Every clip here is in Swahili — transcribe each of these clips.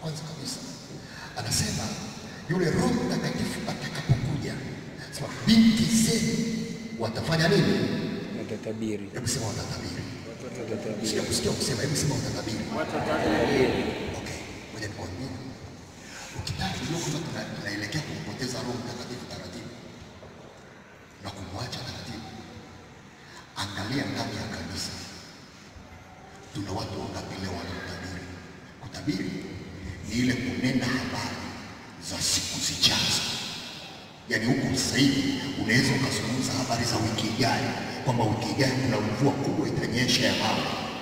kwanza kabisa anasema yule Roho Mtakatifu atakapokuja, sema binti zenu watafanya nini? Watatabiri. Hebu sema watatabiri. Watatabiri. Sija kusikia kusema, hebu sema watatabiri. Watatabiri. Okay, ngoja nikwambie, ukitaka kujua kwamba tuna- tunaelekea kumpoteza Roho Mtakatifu taratibu na kumwacha taratibu, angalia ndani ya kanisa tuna watu wangapi leo wanaotabiri. Kutabiri ni ile kunena habari za siku zijazo, yaani huko sasa hivi unaweza ukazungumza habari za wiki ijayo, kwamba wiki ijayo kuna mvua kubwa itanyesha ya mawe.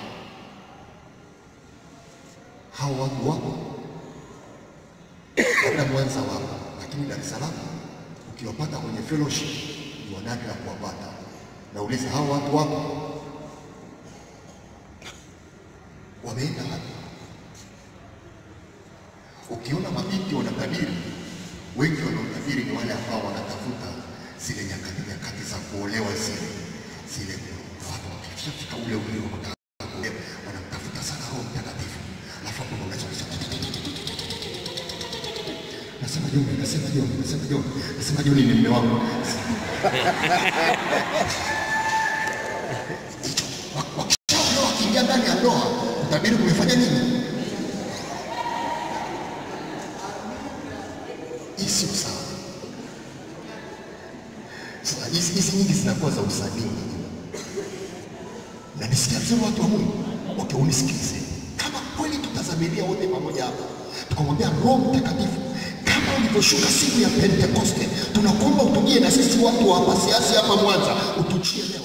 Hao watu wapo labda Mwanza wapo, lakini Dar es Salaam ukiwapata kwenye fellowship ni wanadra kuwapata. Nauliza, hao watu wapo? Wameenda wapi? Ukiona mabinti wanatabiri, wengi wanaotabiri ni wale ambao wanatafuta zile nyakati nyakati za kuolewa zile zile, watu wakishafika ule ule wa kutaka kuolewa wanamtafuta sana Roho Mtakatifu, alafu hapo ndo unaweza kusema nasema Joni, nasema Joni, nasema Joni, nasema Joni ni mume wangu. Hicho wa- wakishaolewa wakiingia ndani ya ndoa, kutabiri kumefanya nini? Hii sio sawa. Sasa hizi hizi nyingi zinakuwa za usanii na nisikia vizuri watu wa Mungu, okay, unisikilize. Kama kweli tutazamilia wote pamoja hapa, tukamwambia Roho Mtakatifu, kama ulivyoshuka siku ya Pentekoste, tunakuomba utujie na sisi watu wa hapa siasi hapa Mwanza, utuchie leo.